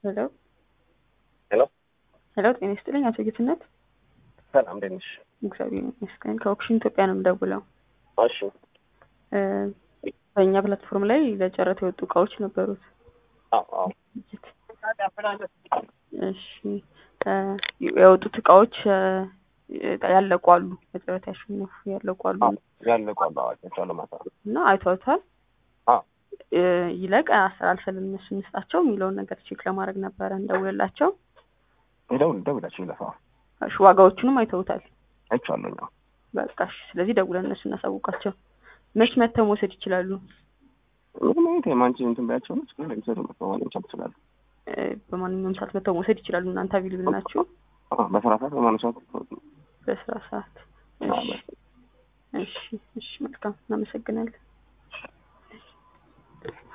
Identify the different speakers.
Speaker 1: ሄሎ
Speaker 2: ሄሎ
Speaker 1: ሄሎ፣ ጤና ይስጥልኝ አቶ ጌትነት።
Speaker 2: ሰላም እንዴት ነሽ?
Speaker 1: እግዚአብሔር ይመስገን። ከኦክሽን ኢትዮጵያ ነው የምደውለው።
Speaker 2: እሺ
Speaker 1: እ በእኛ ፕላትፎርም ላይ ለጨረታ የወጡ እቃዎች ነበሩት።
Speaker 2: አዎ አዎ
Speaker 1: እሺ እ የወጡት እቃዎች እ ያለቁ አሉ፣ በጨረታ ያሸነፉ ያለቁ አሉ
Speaker 2: ያለቁ አሉ አዋቂዎች አሉ ማታ
Speaker 1: እና አይተውታል።
Speaker 2: አዎ
Speaker 1: እ ይለቅ አስተላልፈን ለእነሱ እንስጣቸው የሚለውን ነገር ቼክ ለማድረግ ነበረ እንደውልላቸው።
Speaker 2: ደውል ደውላችሁ ይለፋ
Speaker 1: እሺ ዋጋዎቹንም አይተውታል።
Speaker 2: አይቼዋለሁ እኛው
Speaker 1: በቃ እሺ። ስለዚህ ደውለን እነሱ እናሳውቃቸው። መች መተው መውሰድ ይችላሉ?
Speaker 2: ምንም አይነት የማንቺ እንትን ባያቸው ነው ችግር የሚሰሩ መተማመን መቻል ትችላሉ።
Speaker 1: እ በማንኛውም ሰዓት መተው መውሰድ ይችላሉ። እናንተ አቪልብል ናችሁ
Speaker 2: አዎ በስራ ሰዓት በማን ሰዓት
Speaker 1: በስራ ሰዓት። እሺ እሺ እሺ፣ መልካም እናመሰግናለን።